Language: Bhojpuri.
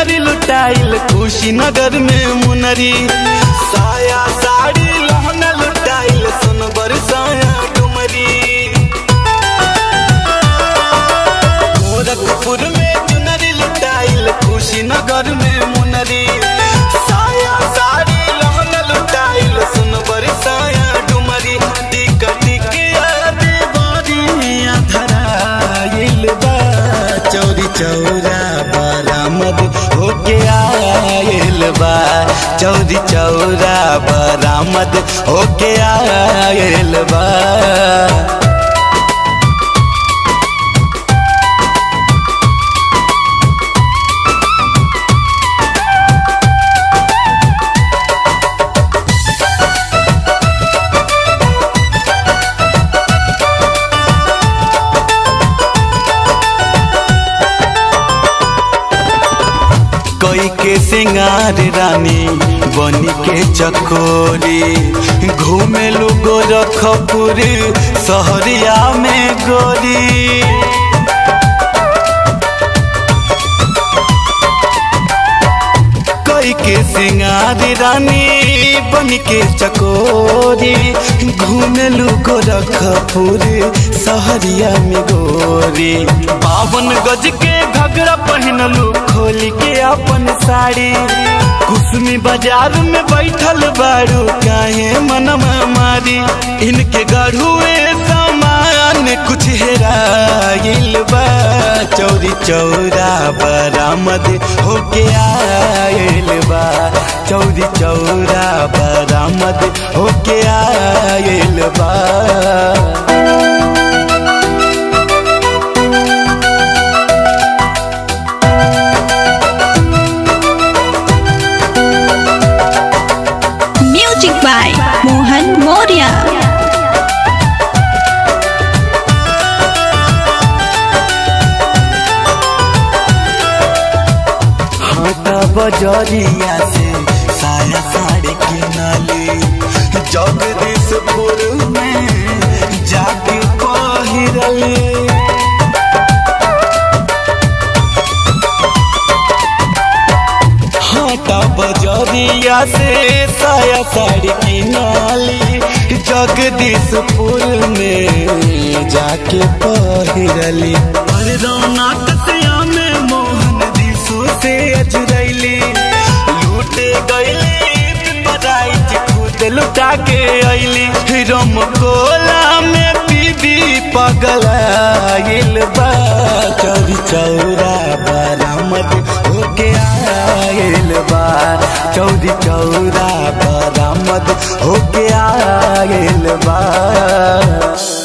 चुनरी लुटाइल कुशीनगर में मुनरी साया साड़ी लहंगा लुटाइल सुन बरसाया डुमरी गोरखपुर में चुनरी लुटाइल कुशीनगर में मुनरी साया साड़ी लहंगा लुटाइल सुन बरसाया डुमरी टिका टिकिया देवरिया धराइल बा चौरी चौरा बरामद होके आयल बा चौरी चौरा बरामद होके आयल बा कोई के सिंगार रानी बनी के चकोरी घूमे लो गोरखपुर सहरिया में गोरी कोई के सिंगार रानी बन के चकोरी घूमे लो गोरखपुर सहरिया में गोरी बावन गज के घगरा पहनलू खोल के अपन साड़ी कुसमी बाजार में बैठल बारू काहे मनवा मारी इनके गढ़ुए सामान कुछ हेराइल बा चौरी चौरा बरामद होके आयल बा चौरी चौरा बरामद होके आयल बा Music by Mohan Moria. हाटा बजरिया से साया साड़ी किनली जगदीशपुर में जाके पहिरली हाटा बजरिया से साया साड़ी किनली जगदीशपुर में जाके पहिरली पर रौनक सिया में मोहन दिसो से अजरैली लूटे गईली बधाई खुद लुटा के अइली रम कोला में पीबी पगलाइल बा चौरी चौरा बरामद होके आयल बा चौरी चौरा बरामद होके आयल बा